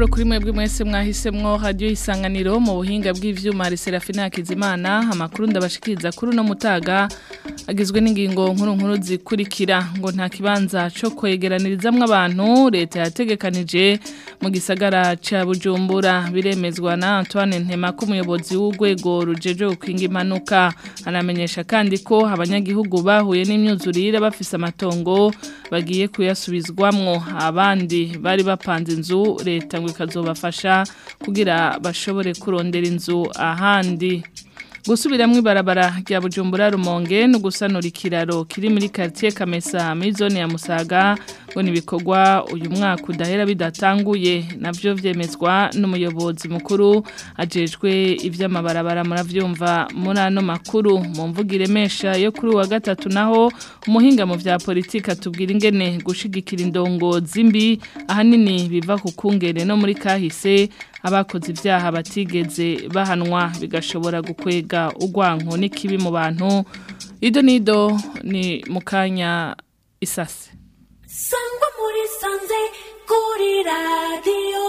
amahoro kuri mwebwe mwese mwahisemwo radio isanganiro mu buhinga bw'ivyuma hari Serafina Hakizimana amakuru ndabashikiriza kuri no mutaga agizwe n'ingingo nkuru nkuru zikurikira ngo nta kibanza co kwegeranirizamwe abantu leta yategekanije mu gisagara ca Bujumbura biremezwa na Antoine Ntema ko umuyobozi w'urwego rujeje gukinga impanuka anamenyesha kandi ko abanyagihugu bahuye n'imyuzurire bafise amatongo bagiye kuyasubizwamwo abandi bari bapanze inzu leta ngo ikazobafasha kugira bashobore kurondera inzu ahandi gusubiramwo ibarabara rya Bujumbura Rumonge no gusanura ikiraro kiri muri quartier Kamesa muri zone ya Musaga ngo nibikorwa uyu mwaka udahera bidatanguye navyo vyemezwa n'umuyobozi mukuru ajejwe ivy'amabarabara muravyumva muri ano makuru mu mvugire mesha yo kuri wa gatatu naho umuhinga mu vya politika atubwira ingene gushigikira indongozi mbi ahanini biva ku kungene no muri kahise abakoze ibyaha batigeze bahanwa bigashobora gukwega urwanko n'ikibi mu bantu ido nido ni mu kanya isase sangwa muri sanze kuri radiyo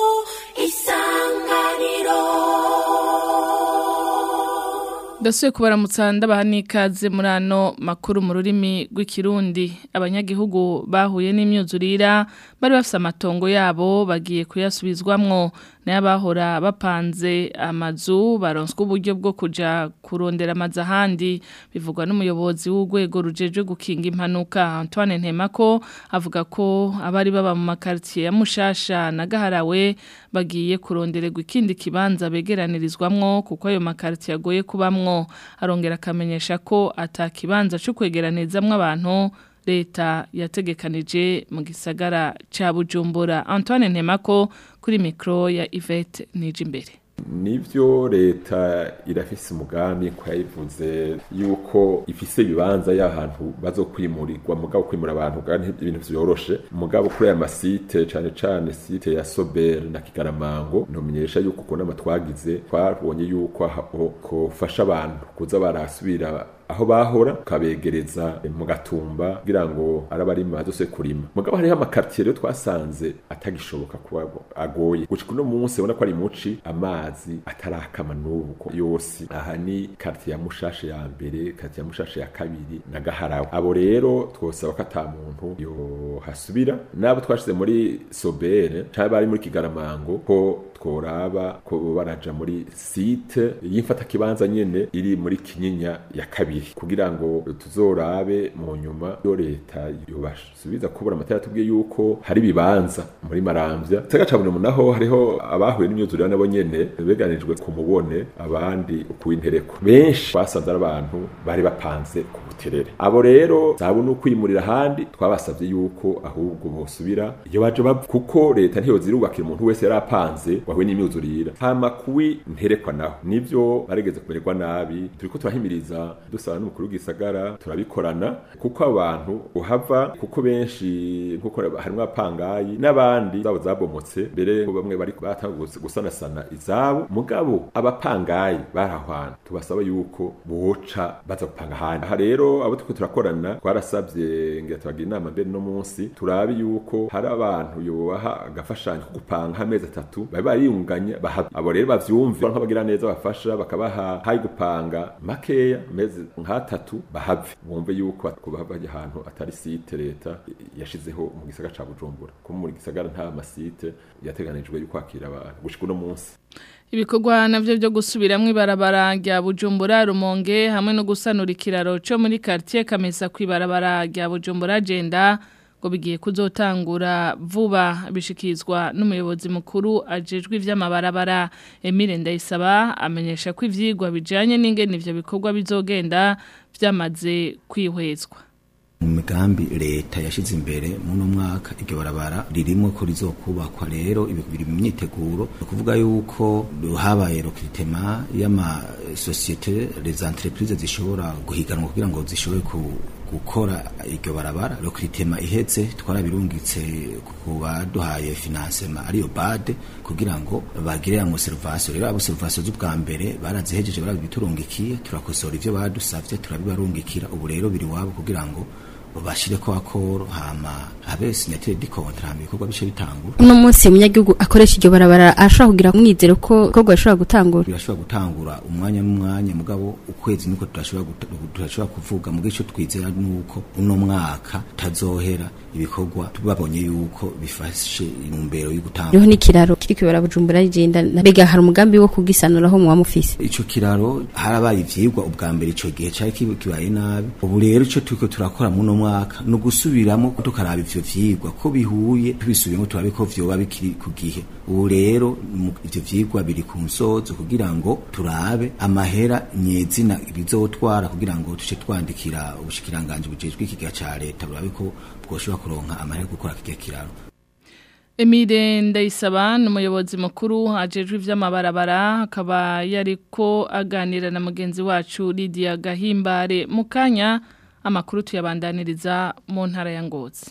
isanganiro Dasuye kubaramutsa ndabaha n'ikaze muri ano makuru mu rurimi rw'ikirundi abanyagihugu bahuye n'imyuzurira bari bafise amatongo yabo bagiye kuyasubizwamwo n'abahora bapanze amazu baronswa uburyo bwo kuja kurondera amazu ahandi bivugwa n'umuyobozi w'urwego rujejwe gukinga impanuka Antoine Ntemako avuga ko abari baba mu makartier ya Mushasha na Gaharawe bagiye kurondererwa ikindi kibanza begeranirizwamwo kuko ayo makartier agoye kubamwo arongera akamenyesha ko atakibanza cyo kwegeranizamwo abantu leta yategekanije mu gisagara ca Bujumbura Antoine Ntemako kuri mikro ya Yvette Nijimbere nivyo leta irafise umugambi ko yayivuze yuko ifise ibibanza y'ahantu bazokwimurirwa mugabo kwimura abantu kandi ibintu vyoroshe mugabo kuri aya masite cane cane site ya Sober na Kigaramango ntumenyesha yuko ko nama twagize twabonye yuko kofasha abantu kuza barasubira aho bahora kabegereza mu gatumba kugira ngo arabarima bazose kurima mugabo hariho amakartier rero twasanze atagishoboka kuba agoye gushika uno munsi ubona ko ari muci amazi atarakama n'ubu yose aha ni quartier ya mushashe ya mbere quartier ya mushashe ya kabiri na gaharawe abo rero twosaba ko ata muntu yo hasubira nabo twashize muri sobere cyangwa bari muri kigaramango ko tworaba ko baraja muri site y'imfata kibanza nyene iri muri kinyinya ya kabiri kugira ngo tuzorabe mu nyuma yo leta yobasubiza kubura amatara tubwiye yuko hari bibanza muri maramvya sega cabone munaho hariho abahuye n'imyuzurire nabo nyene beganijwe ku mubone abandi ukuwintereko benshi basanze ari abantu bari bapanze ku buterere abo rero zabo no kwimurira handi twabasavye yuko ahubwo bosubira iyo baje bava kuko leta ntiyozirubakira umuntu wese yarapanze wahuye n'imyuzurire hama kuwi nterekwa naho nivyo baregeze kumererwa nabi turiko turahimiriza dusaba n'umukuru w'igisagara turabikorana kuko abantu uhava kuko benshi nkuko harimwo apangayi n'abandi zabo zabomotse mbere bamwe bari batanguye gusanasana izabo mugabo abapangayi barahwana tubasaba yuko boca baza gupanga ahandi aha rero abo turiko turakorana twarasavye ngira tubagira inama mbere no munsi turabe yuko hari abantu yobaha agafashanyo ko gupanga amezi atatu bari bariyunganya bahava abo rero bavyumve nk'abagira neza bafasha bakabaha hayi gupanga makeya mezi nk'atatu bahave bumve yuko kubava ahantu atari site leta yashizeho mu gisagara ca Bujumbura ko mu gisagara nta masite yateganijwe yuko akira abantu gushika uno munsi ibikorwa navyo byo gusubiramwo ibarabara rya Bujumbura Rumonge hamwe no gusanura ikiraro cyo muri quartier Kamesa kwibarabara rya Bujumbura agenda ngo bigiye kuzotangura vuba bishikizwa n'umuyobozi mukuru ajejwe ivy'amabarabara Emile Ndayisaba amenyesha ko ivyigwa bijanye n'ingene ivyo bikorwa bizogenda vyamaze kwihwezwa mu migambi leta yashize imbere muno mwaka iryo barabara ririmo ko rizokubakwa rero biri mu myiteguro ni ukuvuga yuko habaye recrutement y'amasosiyete les entreprises zishobora guhiganwa kugira ngo zishobore gukora iryo barabara recrutement ihetse twarabirungitse ku baduhaye financement ariyo bade kugira ngo bagire ngo serivation rero abo serivation z'ubwa mbere barazihejeje barabiturungikiye turakosora ivyo badusavye turabibarungikira ubu rero biri wabo kugira ngo bashire ko akoro hama habe signature di contrat hama ibikorwa bice bitangura uno munsi umunyagihugu akoresha iryo barabara ashobora kugira umwizero ko ibikorwa bishobora gutangura birashobora gutangura umwanya n'umwanya mugabo ukwezi niko turashobora guta- turashobora kuvuga mu gice twizera nuko uno mwaka tazohera ibikorwa babonye yuko bifashe intumbero yo gutangura hariho n'ikiraro kiri kwibara bujumbura rigenda mbega hari umugambi wo kugisanuraho muba mufise ico kiraro harabaye ivyigwa ubwa mbere ico gihe cari kiba- kibaye nabi ubu rero ico turiko turakora muno mwaka ni ugusubiramo tukaraba ivyo vyigwa ko bihuye tubisubiyemo turabe ko vyoba bikiri ku gihe ubu rero mu- ivyo vyigwa biri ku nsozo kugira ngo turabe amahera nyezina bizotwara kugira ngo tuce twandikira ubushikiranganji bujejwe ikiga ca leta burabe ko bwoshobora kuronka amahera yo gukora kirya kiraro Emile Ndayisaba ni umuyobozi mukuru ajejwe ivy'amabarabara akaba yariko aganira na mugenzi wacu Lydia Gahimbare mu kanya amakuru tuyabandaniriza mu ntara ya Ngozi.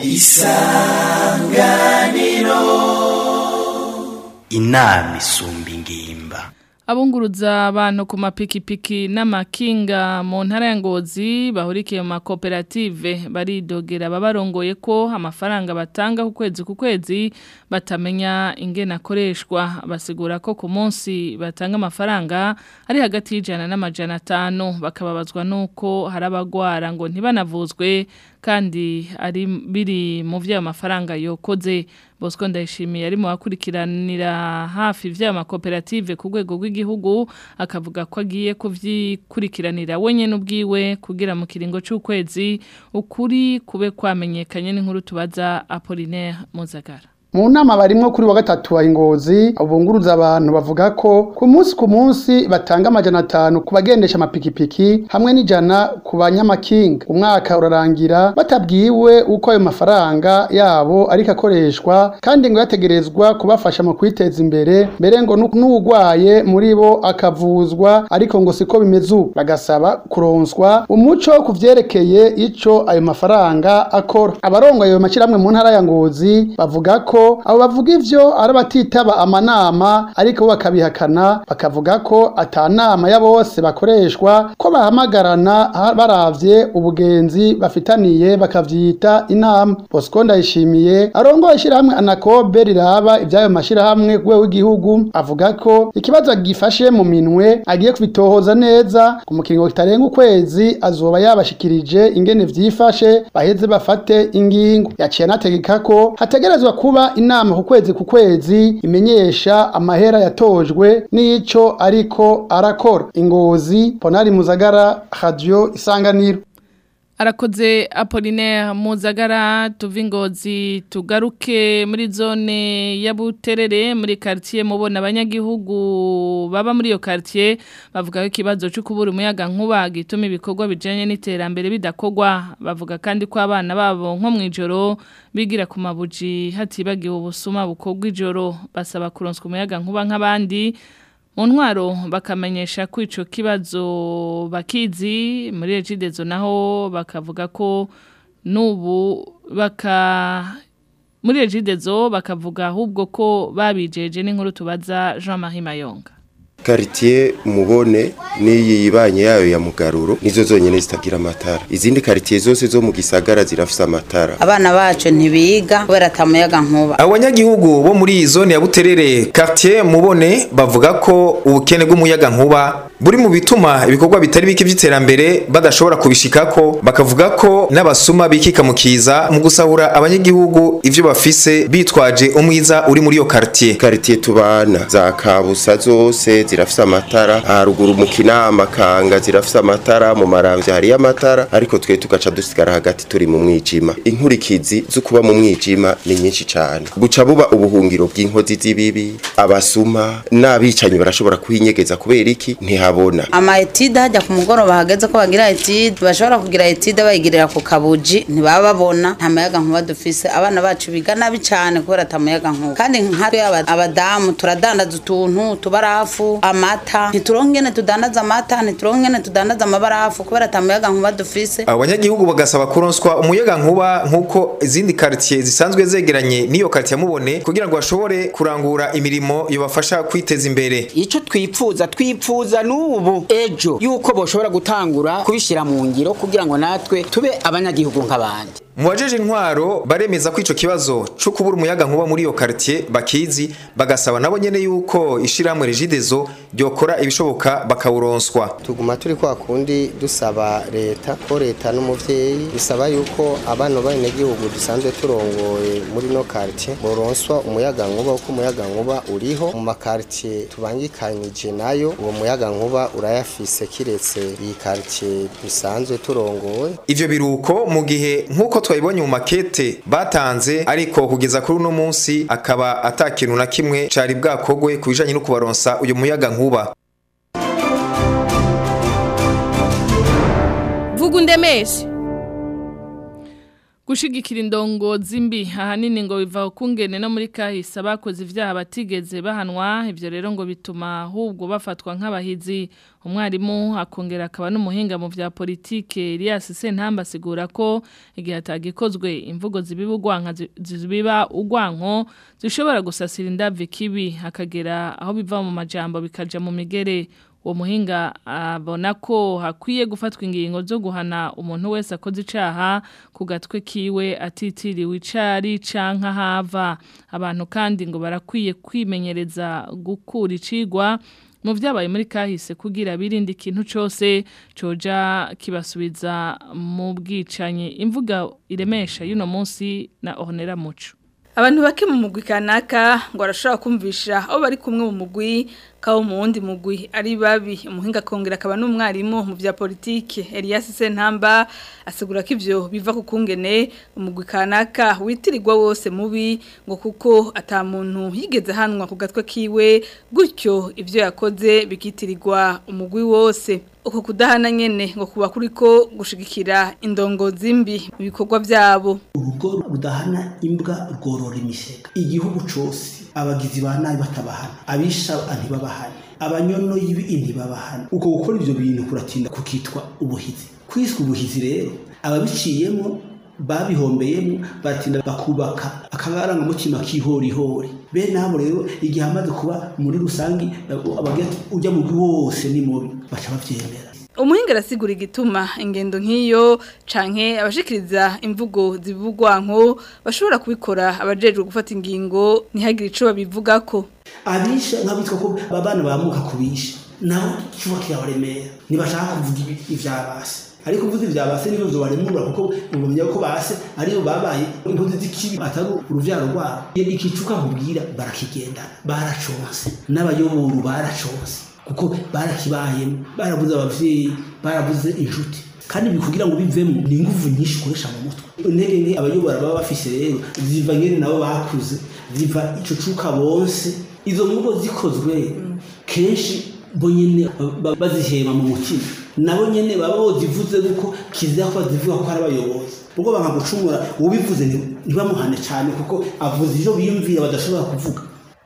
inama isumba ingimba Abunguruza abantu ku mapikipiki n'amakinga mu ntara ya Ngozi bahurikiye mu makoperative baridogera babarongoye ko amafaranga batanga ku kwezi ku kwezi batamenya ingene akoreshwa basigura ko ku munsi batanga amafaranga ari hagati y'ijana n'amajana atanu bakababazwa nuko hari abagwara ngo ntibanavuzwe kandi ari biri mu vy'ayo mafaranga yokoze Bosco ndayishimiye ari mu bakurikiranira hafi vy'ayo makoperative ku rwego rw'igihugu akavuga ko agiye kuvyikurikiranira wenyene ubwiwe kugira mu kiringo c'ukwezi ukuri kube kwamenyekanye n'inkuru tubaza Apollinaire Muzagara mu nama barimwo kuri wa gatatu wa ingozi abunguruza abantu bavuga ko ku munsi ku munsi batanga amajana atanu ku bagendesha amapikipiki hamwe n'ijana ku banyamakinga umwaka urarangira batabwiwe uko ayo mafaranga yabo ariko akoreshwa kandi ngo yategerezwa kubafasha mu kwiteza imbere mbere ngo nu- n'uwugwaye muri bo akavuzwa ariko ngo siko bimeze ubu bagasaba kuronswa umuco ku vyerekeye ico ayo mafaranga akora abarongoye ayo mashyirahamwe mu ntara ya ngozi bavuga ko abo bavuga ivyo ari abatitaba amanama ariko bo bakabihakana bakavuga ko ata nama ya bose bakoreshwa ko bahamagarana ha- baravye ubugenzi bafitaniye bakavyita inama bosco ndayishimiye arongoye ishyirahamwe anakobe riraba ivy'ayo mashyirahamwe ku rwego rw'igihugu avuga ko ikibazo gifashe mu minwe agiye kubitohoza neza ku mukingo kitarenga ukwezi azoba yabashikirije ingene vyifashe baheze bafate ingingo yaciye anategeka ko hategerezwa kuba inama ku kwezi ku kwezi imenyesha amahera yatojwe n'ico ariko arakora ingozi ponari muzagara radio isanganiro Arakoze Apollinaire Muzagara tuvingozi tugaruke muri zone ya Buterere muri quartier mubona abanyagihugu baba muri iyo quartier bavuga ko ikibazo cyo kubura umuyaga nkuba gituma ibikorwa bijanye n'iterambere bidakogwa bavuga kandi ko abana babo nko mwijoro bigira ku mabuji hatibagiwe ubusuma bukogwa ijoro basaba kuronswa umuyaga nkuba nk'abandi mu ntwaro bakamenyesha ko icyo kibazo bakizi muri regidezo naho bakavuga ko n'ubu baka muri regidezo bakavuga ahubwo ko babijeje n'inkuru tubaza Jean Marie Mayonga Karitiye mubone n'iyi yibanye yayo ya mugaruro nizo zonyene zitagira amatara izindi karitiye zose zo mu gisagara zirafise amatara abana bacu ntibiga kubera atamuyaga nkuba abanyagihugu bo muri iyi zone ya buterere quartier mubone bavuga ko ubukene bw'umuyaga nkuba buri mu bituma ibikorwa bitari bike by'iterambere badashobora kubishikako bakavuga ko n'abasuma bikika mu kiza mu gusahura abanyagihugu ivyo bafise bitwaje umwiza uri muri iyo quartier karitiye tubana za kabusa zose zirafise amatara haruguru mu kinama kanga zirafise amatara mu maramvya hariyo amatara ariko twe tugaca dusigara hagati turi mu mwijima inkurikizi zo kuba mu mwijima ni nyinshi cane buca buba ubuhungiro bw'inkozi z'ibibi abasuma n'abicanyi barashobora kuhinyegeza kubera iki ntihabona ama etide hajya ku mugoroba hageze ko bagira etide bashobora kugira etide bayigirira ku kabuji ntibaba babona nta muyaga nkuba dufise abana bacu biga nabi cyane kubera atamuyaga nkuba kandi nkatwe aba- abadamu turadandaza utuntu tubarafu amata ntituronke ingene tudandaza amata ntituronke ingene tudandaza amabarafu kubera ata muyaga nkuba dufise abanyagihugu bagasaba kuronswa umuyaga nkuba nk'uko izindi quartier zisanzwe zegeranye n'iyo quartier mubone kugira ngo bashobore kurangura imirimo yobafasha kwiteza imbere ico twipfuza twipfuza n'ubu ejo yuko boshobora gutangura kubishira mu ngiro kugira ngo natwe tube abanyagihugu nk'abandi mu bajeje intwaro baremeza ko ico kibazo co kubura umuyaga nkuba muri iyo quartier bakizi bagasaba nabo nyene yuko ishiramwe regidezo ryokora ibishoboka bakawuronswa tuguma turi kwa kundi dusaba leta ko leta n'umuvyeyi bisaba yuko abana b'abenegihugu dusanzwe turongoye muri no quartier boronswa umuyaga nkuba kuko umuyaga nkuba uriho mu makartier tubangikanije nayo uwo muyaga nkuba urayafise kiretse iyi quartier dusanzwe turongoye ivyo biruko mu gihe nk'uko twabibonye mu makete batanze ariko kugeza kuri uno munsi akaba atakintu na kimwe cari bwakogwe ku bijanye no kubaronsa uyu muyaga nkuba vuga undemeshe gushigikira indongozi mbi ahanini ngo biva kungene no muri kahise abakoze ivyaha batigeze bahanwa ivyo rero ngo bituma ahubwo bafatwa nk'abahizi umwarimu akongera akaba n'umuhinga mu vya politike Elias Sentamba asigura ko igihe atagikozwe imvugo zibiba ugwanka zibiba ugwanko zishobora gusasira indavye kibi akagera aho biva mu majambo bikaja mu migere uwo muhinga abona ko hakwiye gufatwa ingingo zo guhana umuntu wese akoze icaha ku gatwe kiwe atitiriwe icari canka hava abantu kandi ngo barakwiye kwimenyereza gukura icigwa mu vyabaye muri kahise kugira birinde ikintu cose coja kibasubiza mu bwicanyi imvuga iremesha y'uno munsi na Ornella Muco abantu bake mu mugwi kanaka ngo arashobora kumvisha aho bari kumwe mu mugwi kawo mu wundi mugwi ari babi umuhinga kongera akaba n'umwarimu mu vya politike Elias Sentamba asigura ko ivyo biva ku kungene umugwi kanaka witirirwa wose mubi ngo kuko ata muntu yigeze hanwa ku gatwe kiwe gutyo ivyo yakoze bikitirirwa umugwi wose uko kudahana nyene ngo kuba kuriko gushigikira indongozi mbi mu bikorwa vyabo urugo rudahana imbwa rworora imisega igihugu cose abagizi ba nabi batabahana abisha ntibabahane abanyono y'ibi ntibabahana uko gukora ivyo bintu kuratinda kukitwa ubuhizi kwiswe ubuhizi rero ababiciyemo babihombeyemo baratinda bakubaka akabarangamutima k'ihorihori bene abo rero igihe amaze kuba muri rusangi abagira ujya mu wose ni mubi baca bavyemera umuhinga arasigura igituma ingendo nk'iyo canke abashikiriza imvugo zibugwanko bashobora kubikora abajejwe gufata ingingo ntihagire ico babivugako abisha nk'abitwa ko abana bamuka kubisha naho kiba kirabaremera ntibashaka kuvuga ivyabase ariko uvuze ivyabase niyo zobaremura kuko ubumenya ko base ariyo babaye impuzi z'ikibi atari uruvyaro rwabo ikicuka nkubwira barakigendana baraconse n'abayoboru baraconse kuko barakibayemo barabuze abavyeyi barabuze inshuti kandi bikugira ngo bivemo ni inguvu nyinshi ukoresha mu mutwe intege nke abayobora baba bafise rero ziva nyene nabo bakuze ziva ico cuka bonse izo mvugo zikozwe kenshi bo nyene bazihema mu mutima nabo nyene baba bozivuze kuko kizira ko bazivuga ko ari abayobozi ubwo bakagucumura ubivuze ntibamuhane cyane kuko avuze ivyo biyumvira badashobora kuvuga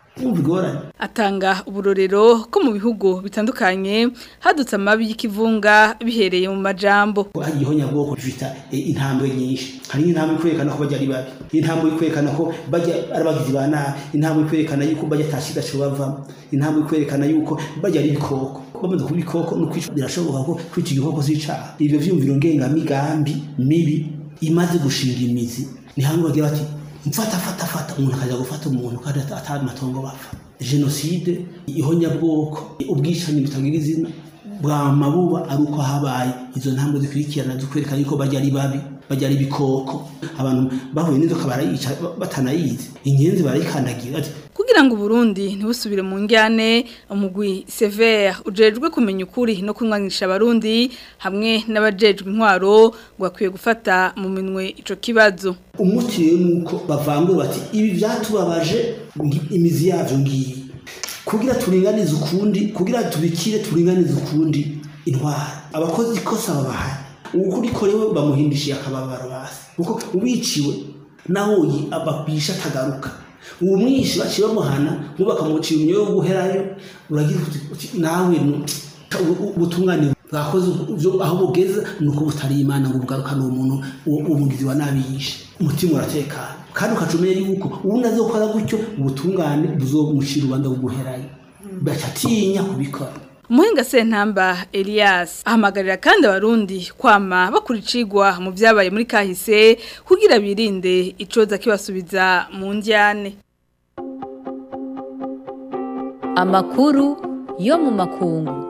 atanga uburorero ko mu bihugu bitandukanye hadutse amabi y'ikivunga bihereye mu majambo hariho nyabwoko bifita intambwe nyinshi hari intambwe kwerekana ko bajya ari babi intambwe kwerekana ko bajya ari abagizi ba nabi intambwe kwerekana yuko bajya atashida cyo bavamo intambwe kwerekana yuko bajya ari ibikoko bamaze kuba ibikoko no kwica birashoboka ko kwica igikoko zicaha ibyo vyumviro ngengamigambi mibi imaze gushinga imizi ni hamwe bagira bati mfata fata fata umuntu akaja gufata umuntu kandi atari matongo bapfa jenoside ihonyabwoko ubwicanyi butagira izina bwa mabuba ari uko habaye izo ntambwe zikurikirana zikwerekana yuko bajya ari babi bajya ari ibikoko abantu bahuye n'inzoka barayica batanayizi inyenzi barayikandagira kugira ngo Burundi ntibusubire mu njyane umugwi Sever ujejwe kumenya ukuri no kunwanisha abarundi hamwe n'abajejwe intwaro ngo akwiye gufata mu minwe ico kibazo umuti rero nuko bavangura bati ibi byatubabaje imizi yavyo ngiyi kugira turinganize ukundi kugira tubikire turinganize ukundi intwara abakozi ikosa babahari ukuri korewe bamuhindishiye akababaro basi kuko ubiciwe naho ababisha atagaruka uwo mwishi baciye bamuhana nk'ubu bakamucira umyoyo wo guherayo uragira uti nawe ubutungane bwakoze aho bugeze ni uko butari imana ngo bugarukane uwo muntu uwo mugizi wa nabi yishe umutima uratekana kandi ukaca umenya yuko ubundi azokora gutyo ubutungane buzomucira urubanza rwo guherayo baca atinya kubikora Umuhinga sentamba Elias ahamagarira kandi abarundi kwama bakuricigwa mu byabaye muri kahise kugira birinde icoza kibasubiza mu njyane. Amakuru yo mu makungu.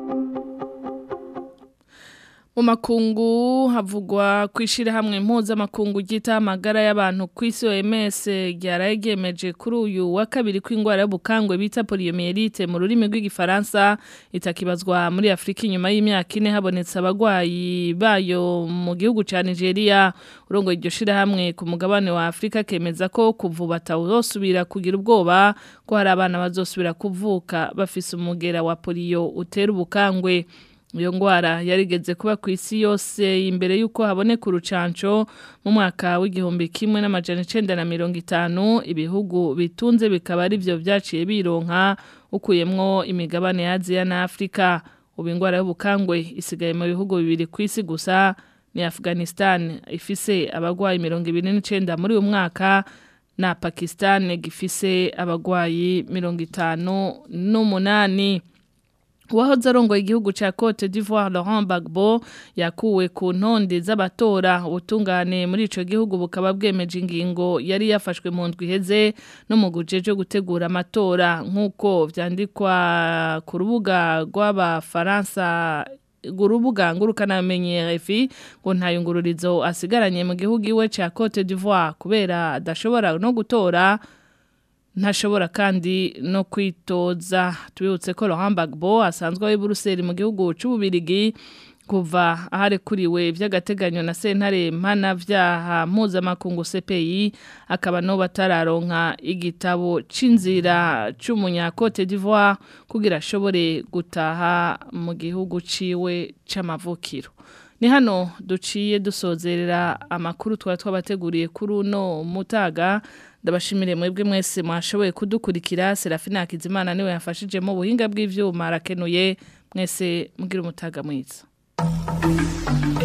Mu makungu havugwa kwishira hamwe mpuzamakungu gita amagara y'abantu ku isi OMS ryarayegemeje kuri uyu wa kabiri kw'ingwara y'ubukangwe bita poliomyelite mu rurimi rw'igifaransa itakibazwa muri Afrika inyuma y'imyaka ine habonetse abagwayi bayo mu gihugu ca Nigeria urongo iryo shira hamwe ku mugabane wa Afrika kemeza ko kuvuba tawosubira kugira ubwoba ko hari abana bazosubira kuvuka bafise umugera wa polio utera ubukangwe iyo ngwara yarigeze kuba ku isi yose imbere y'uko haboneka urucanco mu mwaka w'igihumbi kimwe n'amajana icenda na mirongo itanu ibihugu bitunze bikaba ari byo byaciye bironka ukuyemwo imigabane ya aziya na afurika ubu ingwara y'ubukangwe isigaye mu bihugu bibiri ku isi gusa ni afghanistan ifise abagwayi mirongo ibiri n'icenda muri uyu mwaka na pakistan gifise abagwayi mirongo itanu n'umunani Uwahoze arongoye igihugu ca Cote d'Ivoire Laurent Gbagbo yakuwe ku ntonde z'abatora ubutungane muri ico gihugu bukaba bwemeje ingingo yari yafashwe mu ndwi iheze no mu gujeje gutegura amatora nk'uko vyandikwa ku rubuga rw'abafaransa urubuga ngurukana menye RFI ngo ntayungururizo asigaranye mu gihugu iwe ca Cote d'Ivoire kubera adashobora no gutora ntashobora kandi no kwitoza tubibutse ko Laurent Gbagbo asanzwe ari Buruseli mu gihugu c'ububirigi kuva aharekuriwe vy'agateganyo na sentare mpana vyaha mpuzamakungu CPI akaba no batararonka igitabo c'inzira c'umunya Cote d'Ivoire kugira ashobore gutaha mu gihugu ciwe c'amavukiro ni hano duciye dusozerera amakuru twari twabateguriye kuri uno mutaga ndabashimire mwebwe mwese mwashoboye kudukurikira Serafina Hakizimana niwe yafashije mu buhinga bw'ivyuma arakenuye mwese mugira umutaga mwiza